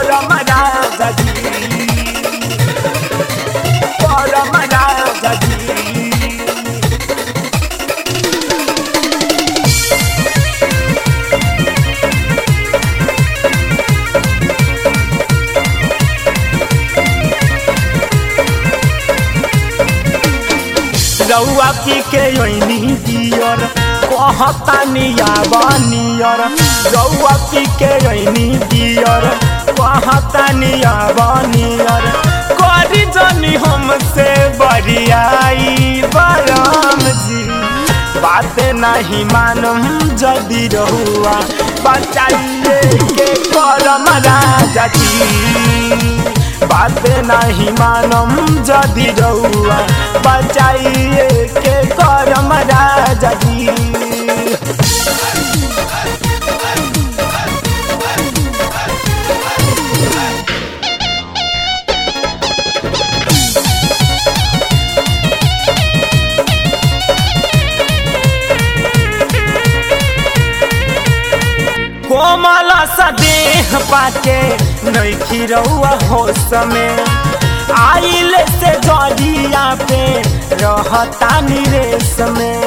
परम राजा जी परम राजा जी रउआ पी के ओइनी दियर कहता नियाबा नियर रउआ पी के ओइनी दियर कहता नियाबा नियर करी जनी हमसे बरियाई बराम जी बात नहीं मानम जदि रहुआ बचाइए के करम राजा जी बात नहीं मानम जदि रउआ बचाइए के करम राजा जी कोमल सा देह पाके नैखी रउआ होश में आइल से जरिया पे रहता निरेश में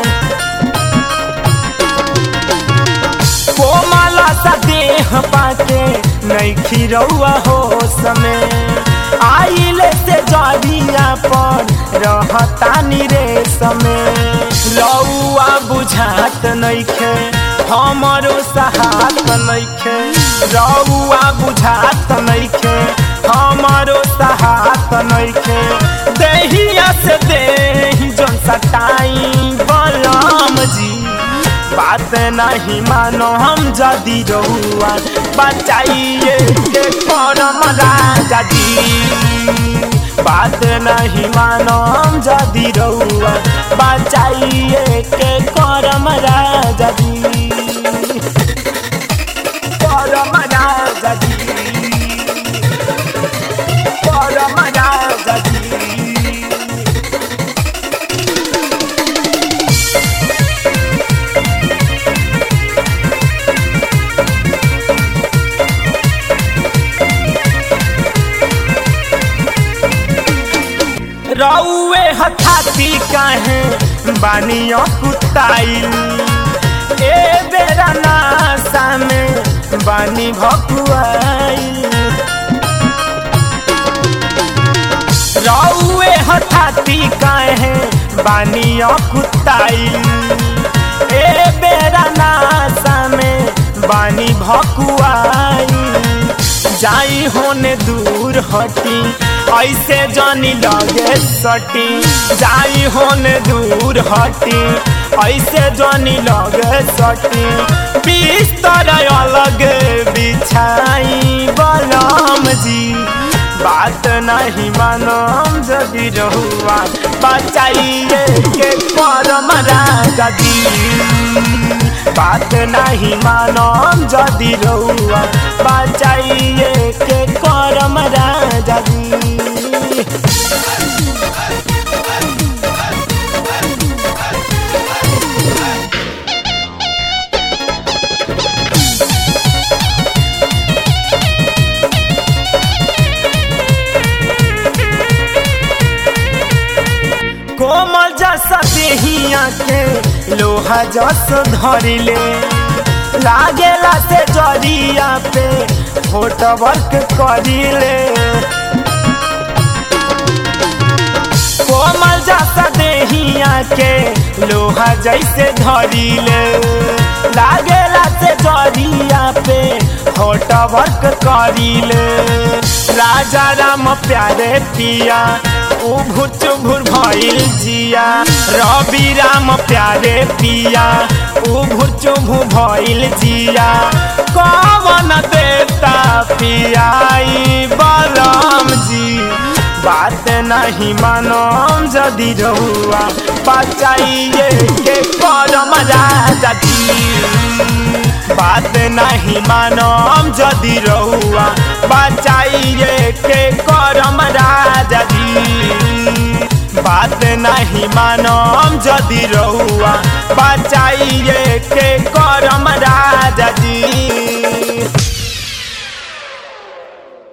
कोमल सा देह पाके नैखी रउआ होश में आइल से जरिया पर रहता निरेश में रउआ बुझात नैखे हमरो सहात नैखे रउआ बुझात नैखे हमरो सहात नैखे देहिया से देही जन सटाई बलम जी बात नहीं मानो हम जदि रहुआ बचाइए के करम राजा जी बात नहीं मानो हम जदि रहुआ बचाइए के करम राजा जी परम राजा जी परम राजा जी रउए हथाती काहे बानियों कुताइल ए बेरा नासा में बानी भकुआइल रउए हथाती काहे बानियों कुताइल ए बेरा नासा में बानी भकुआइल जाई होने दूर हटी ऐसे जानी लगे सटी जाई होने दूर हटी ऐसे जानी लगे सटी बिस्तर अलग बिछाई बलम जी बात नहीं मानम जदि रहुआ बचाइए के परम राजा जी बात नहीं मानम जदि रहुआ बचाइए के करम राजा जी कोमल जसा देहिया के लोहा जस धरिले लागेला से जरिया पे फोट वर्क करिले कोमल जसा देहिया के लोहा जैसे धरिले लागेला से जरिया पे फोट वर्क करिले राजा राम प्यारे पिया उभुर चुभुर भइल जिया रवि राम प्यारे पिया उभुर चुभु भइल जिया कवन देता पियाई बलम जी बात नहीं मानम जदि रहुआ बचाइए के करम राजा जी बात नहीं मानम जदि रहुआ बचाइए के करम राजा जी बात नहीं मानम जदि रहुआ बचाइए के करम